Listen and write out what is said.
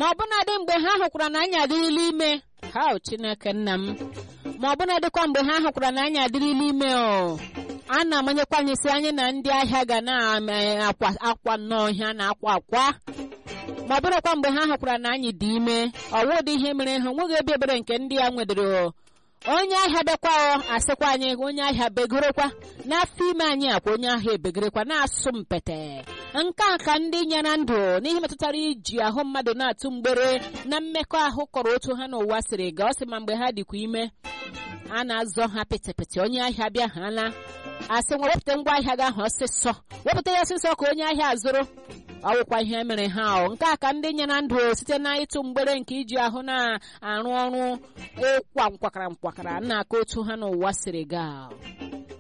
ma ọ bụnadị mgbe ha hụkwara na anyị adịrịla ime ha o chineke nna m ma ọ bụnadịkwa mgbe ha hụkwara na anyị adịrịla ime o a na-amanyekwa anyị si anyị na ndị ahịa ga na-akwa akwa nnọọ ihe a na-akwa akwa ma ọ bụrụkwa mgbe ha hụkwara na anyị dị ime ọwụ dị ihe mere ha nweghị ebe ebere nke ndị ya nwedoro onye ahịa bịakwa asịkwa anyị onye ahịa begorekwa n'afọ ime anyị akwa onye ahịa ebegorekwa na-asụ mpete nke a ka ndị nyere ndụ n'ihe metụtara iji ahụ mmadụ na-atụ mgbere na mmekọahụ kọrọ otu ha n'ụwa siri ga ọ sị ma mgbe ha dịkwa ime a na-azọ ha pịtịpịtị onye ahịa bịa ha na asị nwa wepụta ngwa ahịa gị ahụ ọsịsọ wepụta ya ọsịsọ ka onye ahịa azụrụ ọwụkwa ihe mere ha ọ nke a ka ndị nyere ndụ site na ịtụ mgbere nke iji ahụ na-arụ ọrụ ịkwa nkwakara nkwakara na aka otu ha n'ụwa siri gaa